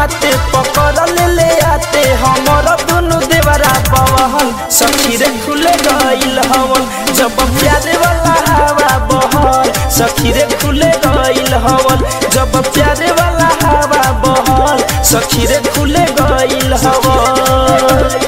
माते पकड़ ले ले आते हमर दुनु देवरा बवहन सखी रे खुले गइल हवन जब प्यारे वाला हवा बहल सखी रे खुले गइल हवन जब प्यारे वाला हवा बहल सखी रे खुले गइल हवन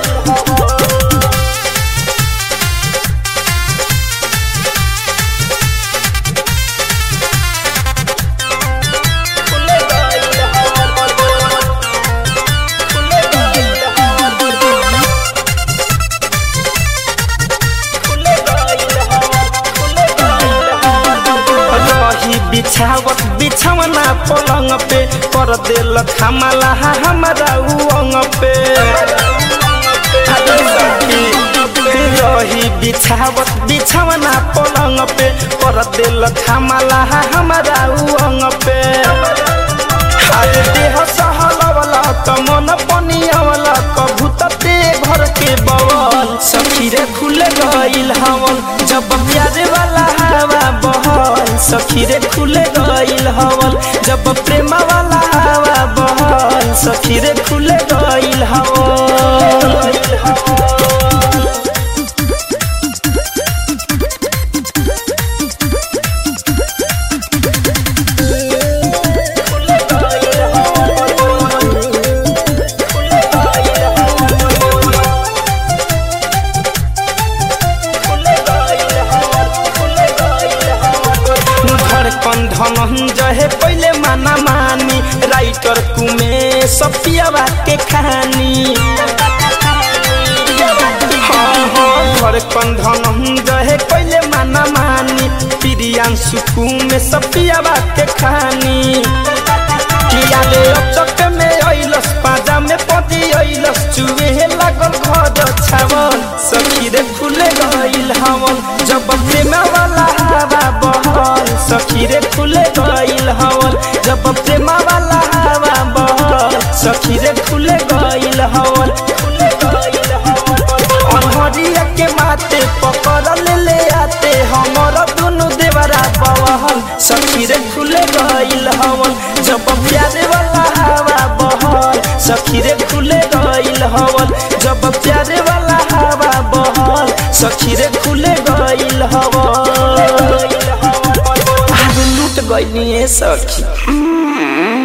रही बिछावत बिछावना पलंग पे कर देल खमला हमारा उंग पे रही बिछावत बिछावना पलंग पे कर देल खमला हमारा उंग पे आज देह सहलवला त मन पनियावला कभू ते घर के बवल सखी रे खुले गइल हवन जब प्यारे वाला हवा बहल सखी रे खुले गइल हवन जब प्रेम वाला हवा बहल सखी रे खुले गइल हवन धड़कन धनंजय पहले माना मानी राइटर कुमे सपियावा के कहानी हाँ हाँ धड़कन धनंजय पहले माना मानी प्रियांशु कुमे सपियावा के कहानी किया ले अचक में अइलस पाजा में पति अइलस चुहे लागल घर छावल सखी रे फुले गइल हवन जब प्रेम वाला हवा बहल सखी रे फुले गइल हवन जब प्रेम वाला हवा बहल सखी रे फुले गइल हवन फुले गइल हवन अनहरिया के माते पकड़ ले ले आते हमर दुनु देवरा बवहल सखी रे फुले गइल हवन जब प्यारे वाला हवा बहल सखी रे खुले गइल हवन जब प्यारे वाला हवा बहल सखी रे खुले गइल हवन आज लूट गइल सखी